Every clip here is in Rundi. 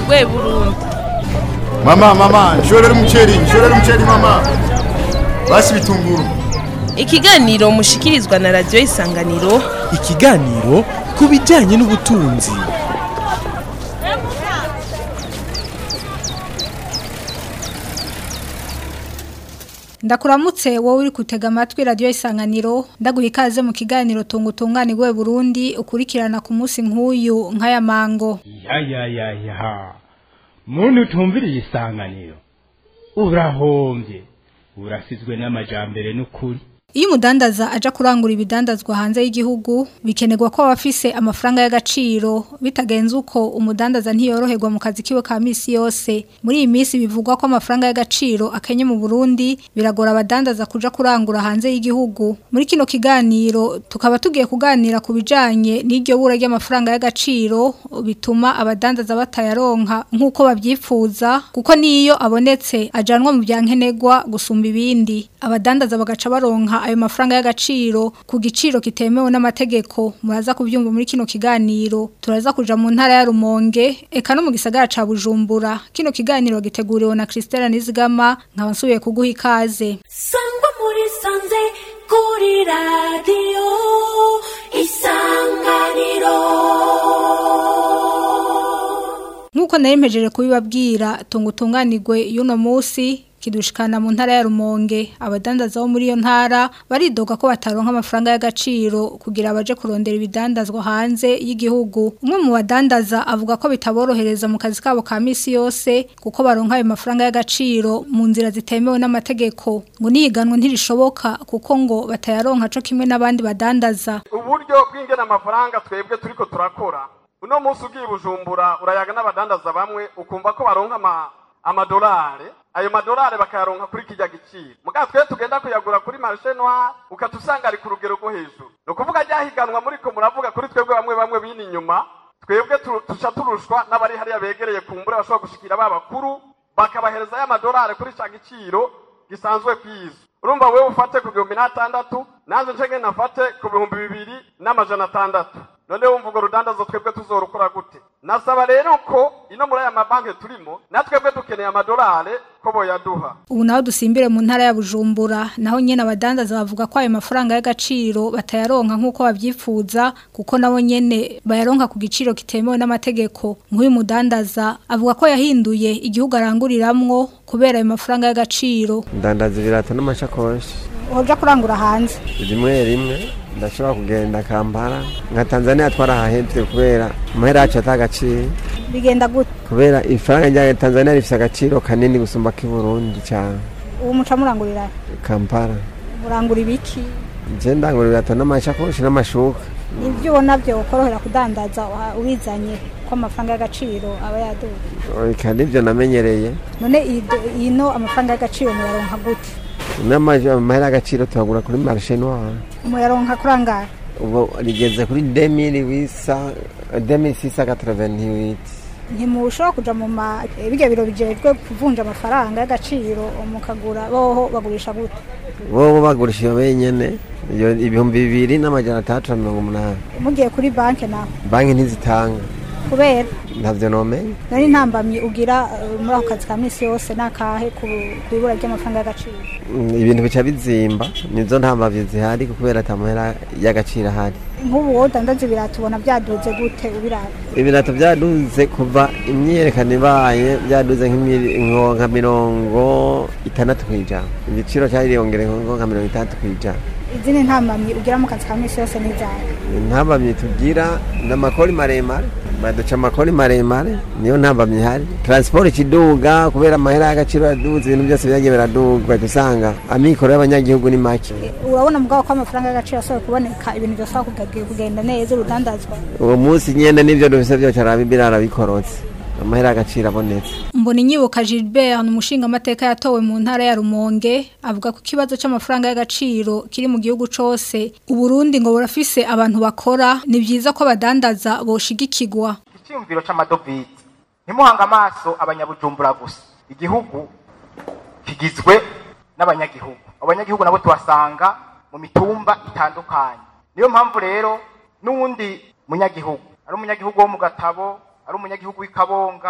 rwe burundi Mama, mama, nshorera umuceri, nshorera umuceri mama. Basi bitunguru. ikiganiro mushikirizwa na radiyo isanganiro ikiganiro ku bijyanye n'ubutunzi ndakuramutse wowe uri kutega amatwi radiyo isanganiro ndaguha ikaze mu kiganiro tunga utunganirwe burundi ukurikirana ku munsi nk'uyu nk'aya mango ya ya ya ya muntu utumviriye isanganiro urahombye urasizwe n'amajambere n'ukuri iyo umudandaza aja kurangura ibidandazwa hanze y'igihugu bikenerwa ko aba afise amafaranga y'agaciro bitagenze uko umudandaza ntiyoroherwa mu kazi kiwe ka misi yose muri iyi minsi bivugwa ko amafaranga y'agaciro akenye mu burundi biragora abadandaza kuja kurangura hanze y'igihugu muri kino kiganiro tukaba tugiye kuganira ku bijanye n'iryo bura ry'amafaranga y'agaciro bituma abadandaza batayaronka nk'uko babyifuza kuko niyo abonetse ajanwa mu byankenerwa gusumba ibindi abadandaza bagaca baronka ayo mafaranga y'agaciro ku giciro kitemewe n'amategeko muraza kubyumva muri kino kiganiro turaza kuja mu ntara ya Rumonge eka no mu gisagara ca Bujumbura kino kiganiro giteguriwe na Christelle Nizigama nkaba nsubiye kuguha ikaze sangwa muri sanze kuri radiyo isanganiro Nkuko nari mpejeje kubibabwira tunga utunganirwe y'uno munsi kidushikana mu ntara ya Rumonge abadandaza bo muri iyo ntara baridoga ko bataronka amafaranga y'agaciro kugira abaje kurondera ibidandazwa hanze y'igihugu umwe mu badandaza avuga ko bitaborohereza mu kazi kabo ka misi yose kuko baronka ayo mafaranga y'agaciro mu nzira zitemewe n'amategeko ngo niyiganwe ntirishoboka kuko ngo batayaronka co kimwe n'abandi badandaza uburyo bw'ingena amafaranga twebwe turiko turakora uno munsi ugiye i bujumbura urayaga n'abadandaza bamwe ukumva ko baronka ama amadolari ayo madolari bakayaronka kuri kijya giciro muga twe tugenda kuyagura kuri marché noir ukatusanga ari ku rugero rwo hejuru ni ukuvuga ryahiganwa muri ko muravuga kuri twebwe bamwe bamwe bini inyuma twebwe tu- tuca turushwa n'abari hariya begereye kumbura bashobora gushikira ba bakuru bakabahereza ya madolari kuri ca giciro gisanzwe kwizo urumva wewe ufate ku bihumbi n'atandatu nanze ncenge nafate ku bihumbi bibiri n'amajana atandatu none wumva urwo rudandazo twebwe tuzorukora gute nasaba rero ko ino muri aya mabanki turimo na twebwe dukeneye amadolari ko boyaduha ubu naho dusimbire mu ntara ya Bujumbura naho nyene abadandaza bavuga ko ayo mafaranga y'agaciro batayaronka nk'uko babyifuza kuko nabo nyene bayaronka ku giciro kitemewe n'amategeko nk'uyu mudandaza avuga ko yahinduye igihugu aranguriramwo kubera ayo mafaranga y'agaciro ndandaza ibirato n'amashakoshi uja kurangura hanze rimwe rimwe ndashobora kugenda kampala nka tanzania twarahahevye kubera amahera yacu atagaciro bigenda gute kubera ifaranga rya tanzania rifise agaciro kanini gusumba k'iburundi cane ubu muca murangurira kampala murangura ibiki je ndangura ibirato n'amashakoshi n'amashuka ibyo ubona byo ukorohera kudandaza ubizanye ko amafaranga y'agaciro aba yaduka eka nivyo namenyereye none ino amafaranga y'agaciro muyaronka gute n'amaje amahera y'agaciro tuhagura kuri marché noir muyaronka kurangara ubu rigeze kuri 2008 2688 ntimushobora kuja mu ma birya biro bijejwe kuvunja amafaranga y'agaciro mukagura boho bagurisha gute bobo bagurisha iyo benyene iyo ibihumbi bibiri n'amajana atandatu na mirongo umunani mugiye kuri banki nawe banki ntizitanga kubera ntavyo nomenya nari intambamyi ugira eh, muri ako kazi ka misi yose n'akahe ku ku ibura ry'amafaranga y'agaciro Mm, ibintu bica bizimba nizo ntambavye zihari kubera ata mahera y'agaciro ahari nk'ubu wowe udandaza ibirato ubona byaduze gute ubiraba ibirato vyaduze kuva imyiyerekano ibaye vyaduze nk'imiri- nko nka mirongo itandatu kw'ijana igiciro cariyongereye nko nka mirongo itandatu kw'ijana izindi ntambamyi ugira mu kazi ka misi yose n'izawe intambamyi tugira ni amakori maremare baduca amakori maremare niyo ntambamyi ihari transport ikiduga kubera amahera y'agaciro yaduze ibintu byose byagiye biraduga ugahita usanga amikoro y'abanyagihugu ni make urabona mugabo ko amafaranga y'agaciro asohoye kuboneka ibintu byose kugagiye kugenda neza urudandazwa uwo munsi nyene n'ivyo dufise vyose araba ibirara bikorotse amahera y'agaciro abonetse mbona inyibuka Gilbert ni umushingamateka yatowe mu ntara ya Rumonge avuga ko ikibazo c'amafaranga y'agaciro kiri mu gihugu cose uburundi ngo burafise abantu bakora ni vyiza ko abadandaza boshigikirwa icyumviro c'amadovize ntimuhanga amaso abanyabujumbura gusa igihugu kigizwe n'abanyagihugu abanyagihugu nabo tubasanga mu mitumba itandukanye niyo mpamvu rero n'uwundi munyagihugu ari umunyagihugu wo mu gatabo ari umunyagihugu w'ikabonga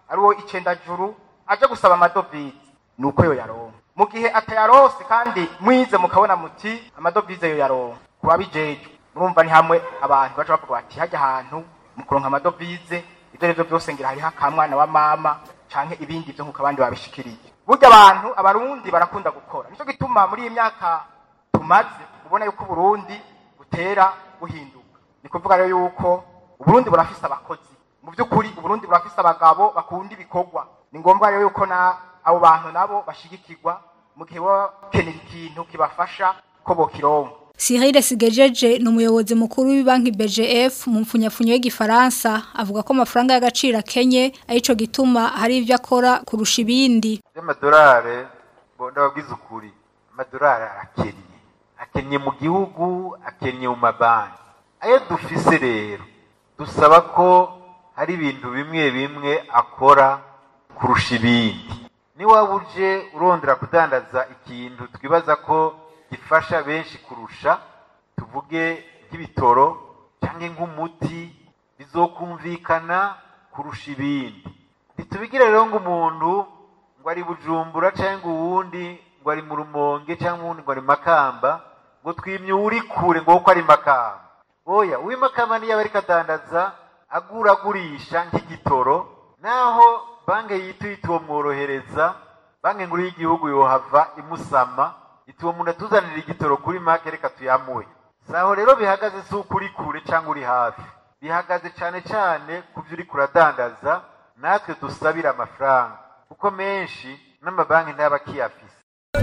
ari uwo icendajuru aje gusaba amadovize ni uko yo yaronka mu gihe atayarose kandi mwize mukabona muti amadovize yo yaronka kuba bijejwe murumva ni hamwe abantu baca bavuga bati hajya ahantu mu kuronka amadovize ibyo arivyo byose ngira hariho akamwana wa mama canke ibindi vyo nkuko abandi babishikiriye burya abantu abarundi barakunda gukora nico gituma muri iyi myaka tumaze ubona yuko uburundi butera buhinduka ni kuvuga rero yuko uburundi burafise abakozi mu by'ukuri uburundi burafise abagabo bakunda ibikorwa ni ngombwa rero yuko na abo bantu nabo bashigikirwa mu gihe baba bakenera ikintu kibafasha ko bokironka Cyril Sigejeje ni umuyobozi mukuru w'ibanki BGF mu mfunyafunyo y'igifaransa avuga ko amafaranga y'agaciro akenye arico gituma hari ivyo akora kurusha ibindi y'amadolari ndababwiza ukuri amadolari arakennye akennye mu gihugu akennye mu mabanki ayo dufise rero dusaba ko hari ibintu bimwe bimwe akora kurusha ibindi niwaba uje urondera kudandaza ikintu twibaza ko gifasha benshi kurusha tuvuge nk'ibitoro cyangwa nk'umuti bizokumvikana kurusha ibindi ntitubigire rero ngo umuntu ngo ari bujumbura cyangwa uwundi ngo ari mu rumonge cyangwa uwundi ngo ari makamba ngo twimye uri kure ngo kuko ari makamba oya uw'imakamba niyo aba ariko adandaza agura agurisha nk'igitoro naho banki yituye mworohereza banki nkuru y'igihugu yohava imusama iti uwo muntu atuzanira igitoro kuri make reka tuyamuhe saho rero bihagaze si uko uri kure cyangwa uri hafi bihagaze cyane cyane ku byo uri kuradandaza natwe dusabira amafaranga kuko menshi n'amabanki ntaba akiyafise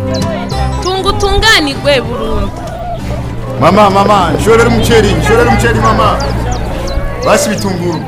tunga utunganirwe burundu Mama, mama, nshorera umuceri, nshorera umuceri mama. Basi bitunguru.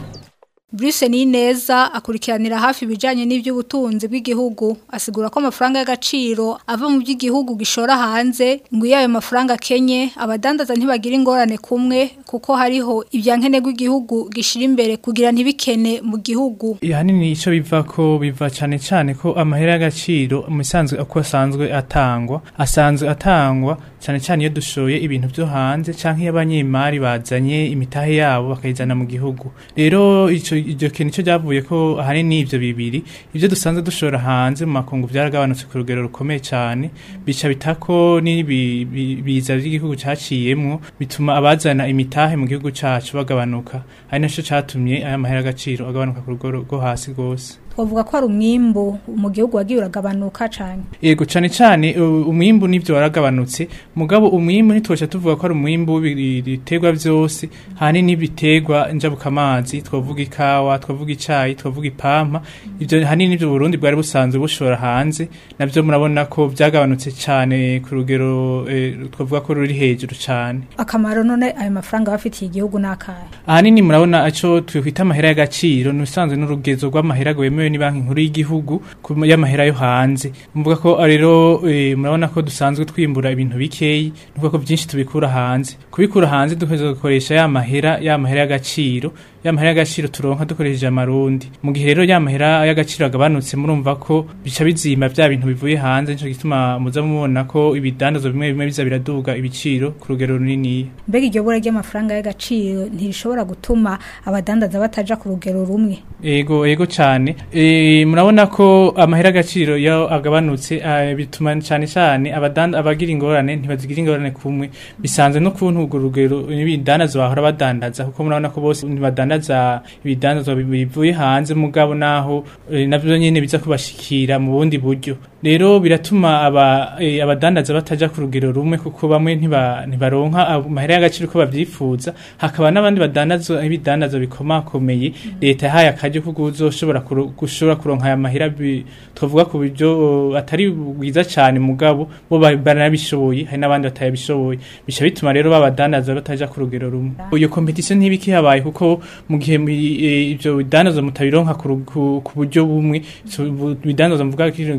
Bruce Nineza akurikiranira hafi ibijanye n'ivy'ubutunzi bw'igihugu asigura ko amafaranga y'agaciro ava mu by'igihugu gishora hanze ngo iyo ayo mafaranga kenye abadandaza ntibagira ingorane kumwe kuko hariho ibyankenerwa igihugu gishira imbere kugira ntibikene mu gihugu ahanini icyo biva ko biva cyane cyane ko amahera y'agaciro mu isanzwe uko asanzwe atangwa asanzwe atangwa cyane cyane iyo dushoye ibintu byo hanze cyangwa iyo abanyemari bazanye imitahe yabo bakayizana mu gihugu rero icyo iryo kintu cyo ryavuye ko ahanini ibyo bibiri ibyo dusanzwe dushora hanze mu makungu byaragabanutse ku rugero rukomeye cyane bica bitako n'ibiza by'igihugu cyaciyemwo bituma abazana imitahe mu gihugu cyacu bagabanuka ari nacyo cyatumye aya mahera agaciro agabanuka ku rugero rwo hasi rwose twavuga ko ari umwimbu mu gihugu wagiye uragabanuka cyane yego cyane cyane u- umwimbu nivyo waragabanutse mugabo umwimbu ntitwoca tuvuga ko ari umwimbu w'ibiterwa byose hanini n'ibiterwa njabukamazi twavuga ikawa twavuga icayi twavuga ipampa ivyo hanini nivyo Burundi bwari busanzwe bushora hanze navyo murabona ko byagabanutse cyane ku rugero eh, twavuga ko ruri hejuru cyane akamaro none ayo mafaranga bafitiye igihugu n'akahe ahanini murabona aco twikwita amahera y'agaciro ni usanzwe n'urugezo rw'amahera rwemewe ni banki nkuru y'igihugu ku y'amahera yo hanze mvuga ko ah, rero eh, murabona ko dusanzwe twimbura ibintu bikeyi nuvuga ko byinshi tubikura hanze kubikura hanze dukomeza gukoresha ya mahera ya mahera y'agaciro ya mahera y'agaciro turonka dukoresheje amarundi mu gihe rero ya mahera y'agaciro agabanutse murumva ko bica bizima bya bintu bivuye hanze nico gituma muza mubona ko ibidandazwa bimwe bimwe biza biraduga ibiciro ku rugero runini mbega iryo bura ry'amafaranga y'agaciro ntirishobora gutuma abadandaza bataja ku rugero rumwe Ego ego cyane e, murabona ko amahera agaciro yo agabanutse ah, bituma cyane cyane abadanda abagira ingorane ntibazigira ingorane kumwe bisanzwe no kuntu urwo rugero ibidandazwa bahora badandaza kuko murabona ko bose ntibadandaza ibidandazwa bivuye hanze mugabo naho e, navyo nyene biza kubashikira mu bundi buryo rero biratuma aba e, abadandaza bataja ku rugero rumwe kuko bamwe ntiba ntibaronka amahera y'agaciro ko bavyifuza hakaba n'abandi badandaza ibidandazwa bikomakomeye leta yahaye akaryo ko uzoshobora kuro- gushobora kuronka aya mahera bi- twavuga ku buryo uh, atari bwiza cyane mugabo bo ba- baranabishoboye hari n'abandi batayabishoboye bica bituma rero babadandaza bataja ku rugero rumwe iyo competition ntibiki habaye kuko mu gihe mi- eh, ivyo bidandaza mutabironka ku ru- ku ku buryo bumwe so, bu- bidandaza mvuga ko kino gihe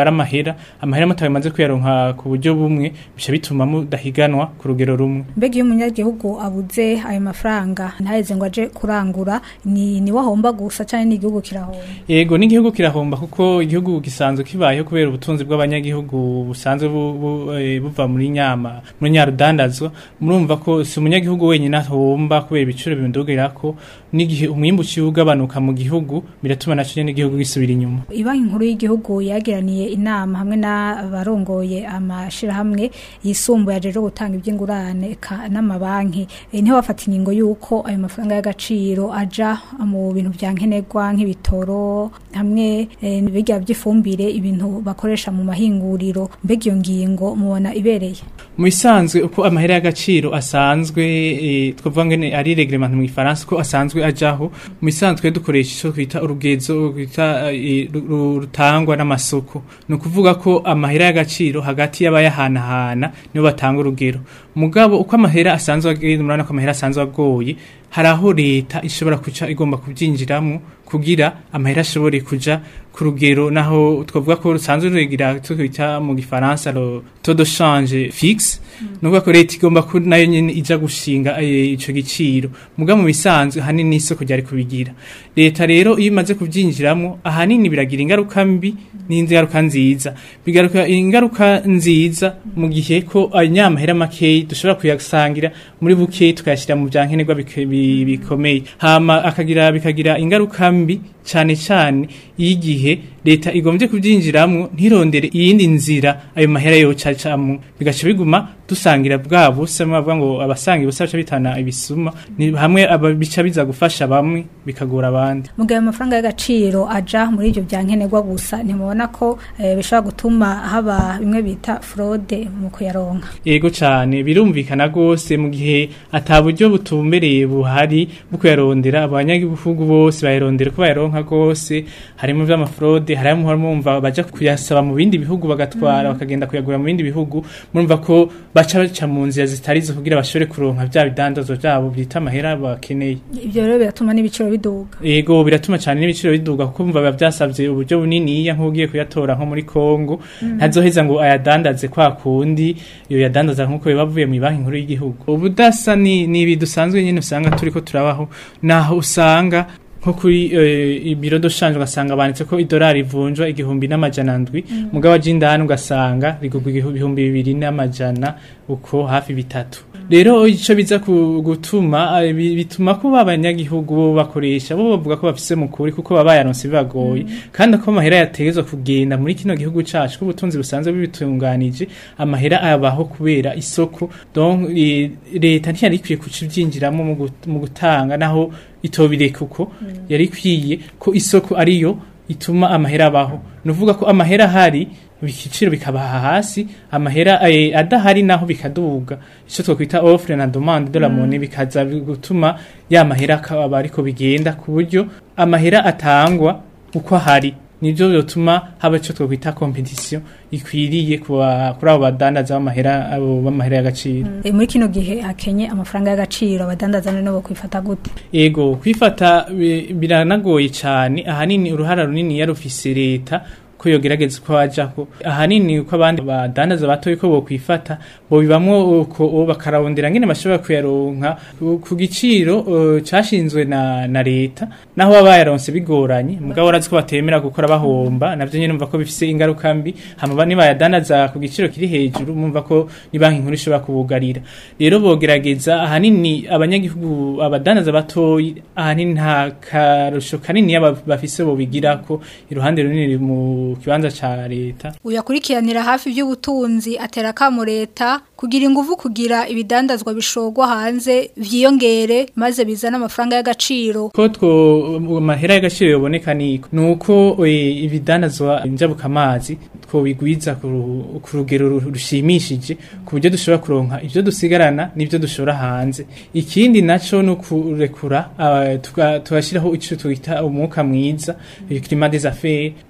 mutwara amahera amahera mutamaze kuyaronka ku buryo bumwe bica bituma mudahiganwa ku rugero rumwe mbega iyo umunyagihugu abuze ayo mafaranga ntaheze ngo aje kurangura ni ni wahomba gusa cyane n'igihugu kirahomba Yego n'igihugu kirahomba kuko igihugu gisanzwe kibayeho kubera ubutunzi bw'abanyagihugu busanzwe bu, bu, eh, buva muri nyama muri nyarudandazwa murumva ko si umunyagihugu wenyine ahomba kubera ibiciro bindugirako n'igihe umwimbu uciye ugabanuka mu gihugu biratuma naco nyene igihugu gisubira inyuma Ibanki nkuru y'igihugu yagiraniye inama hamwe n'abarongoye amashirahamwe yisumbuye aje gutanga iby'ingurane eka n'amabanki e, niho bafata ingingo yuko ayo mafaranga y'agaciro aja mu bintu vya nkenerwa nk'ibitoro hamwe e, n'ibirya by'ifumbire ibintu bakoresha mu mahinguriro mbega iyo ngingo mubona ibereye mu bisanzwe uko amahera y'agaciro asanzwe eh, twavuga ngene ari reglement mu gifaransa ko asanzwe ajaho mu bisanzwe dukoresha ico twita urugezo twita eh, ru- ru- rutangwa n'amasoko ni ukuvuga ko amahera y'agaciro hagati y'abayahanahana nibo batanga urugero mugabo uko amahera asanzwe agenda murabona ko amahera asanzwe agoye hari aho leta ishobora kuca igomba kubyinjiramo kugira amahera ashobore kuja ku rugero naho twavuga ko rusanzwe ruregira twita mu gifaransa lo taux de change fixe nuvuga ko leta igomba ko nayo nyene ija gushinga eh, ico giciro muga mu bisanzwe hanini isoko ryari kubigira leta rero iyo imaze kuvyinjiramo ahanini biragira ingaruka mbi n'ingaruka nziza bigaruka ingaruka nziza mu gihe ko anyamahera makeyi dushobora kuyasangira muri bukeyi tukayashyira mu byankenerwa bike- bi- bikomeye hama akagira bikagira ingaruka mbi cyane cyane y'igihe leta igombye kubyinjiramo ntirondere iyindi nzira ayo mahera yocacamo bigaca biguma dusangira bwa busa bavuga ngo abasanga ibusa bica bitana ibisuma ni hamwe aba- bica biza gufasha bamwe bikagora abandi mugabe amafaranga y'agaciro aja muri ibyo bya nkenerwa gusa ntimubona ko eh, bishobora gutuma haba bimwe bita fraude mu kuyaronka Ego cyane birumvikana gose mu gihe ata buryo butumbereye buhari bwo kuyarondera abanyagihugu bose bayarondera ko bayaronka gose harimo vy'amafraude harimo mumva baja kuyasaba mu bindi bihugu bagatwara bakagenda kuyagura mu bindi bihugu murumva ko baca baca mu nzira zitari zo kugira bashobore kuronka vya bidandazwa vyabo byita amahera bakeneye ibyo rero biratuma n'ibiciro biduga Ego biratuma cyane n'ibiciro biduga kuko mva biba byasabye uburyo bunini iya nk'ugiye kuyatora nko muri Kongo Mm. ntazoheza ngo ayadandaze kwa kundi iyo yadandaza nk'uko biba bavuye mu banki nkuru y'igihugu ubudasa ni ni ibi dusanzwe nyine usanga turiko turabaho naho usanga nko kuri eh, ibiro doshanje ugasanga banditse ko idolari ivunjwa igihumbi n'amajana ndwi Mm. mugabo aje indani ugasanga rigurwa igihu- ibihumbi bibiri n'amajana uko hafi bitatu rero ico biza ku- gutuma eh, bi- bituma ko abanyagihugu bo bakoresha bo bavuga ko bafise mukuri kuko baba bayaronse bibagoye kandi ko amahera yategezwa kugenda muri kino gihugu cacu ko ubutunzi busanzwe bibitunganije amahera abaho kubera isoko donc eh, leta ntiyari ikwiye kuca ivyinjiramo mu gut- mu gutanga naho itobireka uko yari ikwiye ko isoko ariyo ituma amahera abaho nuvuga ko amahera ahari ibiciro bikabaha hasi amahera eh, adahari naho bikaduga ico twokwita offre na demande de la Mm. monnaie bikaza gutuma ya mahera akaba ariko bigenda ku buryo amahera atangwa uko ahari nibyo bituma haba ico twokwita competition ikwiriye kuba kuri abo badandaza b'amahera abo b'amahera y'agaciro Eh, muri kino gihe hakenye amafaranga y'agaciro abadandaza none bo kwifata gute Ego kwifata bi- biranagoye cyane ahanini uruhara runini yarufise leta ko yogerageza uko wajako ahanini uko abandi badandaza batoye ko bokwifata bo bibamwo uko uwo bakararondera ngene bashobora kuyaronka ku- ku giciro uh, cashinzwe na, na leta naho baba bayaronse bigoranye mugabo urazi ko batemera gukora bahomba navyo nyene numva ko bifise ingaruka mbi hama ba- nibayadandaza ku giciro kiri hejuru mumva ko ni banki nkuru ishobora kubugarira rero bogerageza ahanini abanyagihugu abadandaza batoyi ahanini nta karusho kanini yaba bafise bobigira ko iruhande runini mu kibanza ca leta uyakurikiranira hafi by'ubutunzi atera kamo leta kugira ingufu kugira ibidandazwa bishogwa hanze vyiyongere maze bizana amafaranga y'agaciro ko two amahera y'agaciro yoboneka niko nuko eh, ibidandazwa njabuka amazi twobigwiza ku ru- ku rugero ru- rushimishije ku buryo dushobora kuronka ivyo dusigarana n'ivyo dushora hanze ikindi naco no kurekura ah, tuga- tugashiraho ico twita umwuka mwiza eh, climat des affaires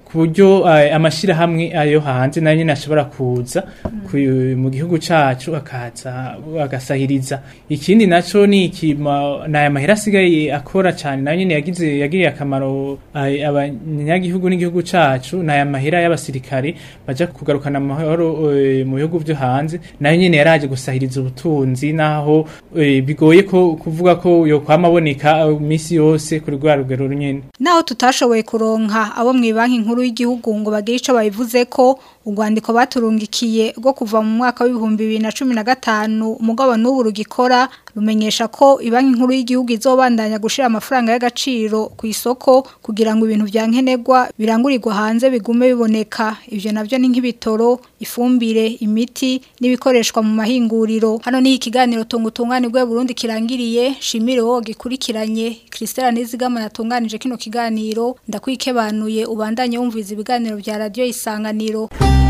ku buryo eh, amashirahamwe ayo hanze nayo nyene ashobora kuza ku- mu gihugu cacu akaza agasahiriza ikindi naco ni ikima naya mahera asigaye akora cyane nayo nyene yagize yagiriye akamaro eh, abanyagihugu n'igihugu cacu naya mahera y'abasirikare baja kugarukana amahoro eh, mu bihugu vyo hanze nayo nyene yaraje gusahiriza ubutunzi naho eh, bigoye ko kuvuga ko yo kwama aboneka eh, misi yose kuri rwa rugero nyene Naho tutashoboye kuronka abo mu banki nkuru y'igihugu ngo bagire ico babivuze ko urwandiko baturungikiye rwo kuva mu mwaka w'ibihumbi bibiri na cumi na gatanu umugabo n'ubu rugikora rumenyesha ko ibanki nkuru y'igihugu izobandanya gushira amafaranga y'agaciro ku isoko kugira ngo ibintu vya nkenerwa birangurirwa hanze bigume biboneka ivyo navyo ni nk'ibitoro ifumbire imiti n'ibikoreshwa mu mahinguriro hano ni ikiganiro tungutunganirwe Burundi kirangiriye shimire wowe gikurikiranye Christelle Nizigama yatunganije kino kiganiro ndakwikebanuye ubandanye wumviza ibiganiro vya radio isanganiro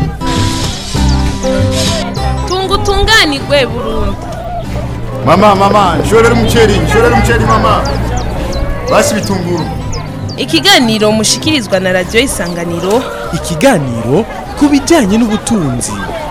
tungutunganirwe Burundi Mama mama nshorera umuceri nshorera umuceri mama basi bitunguru ikiganiro mushikirizwa na radio isanganiro ikiganiro ku bijyanye n'ubutunzi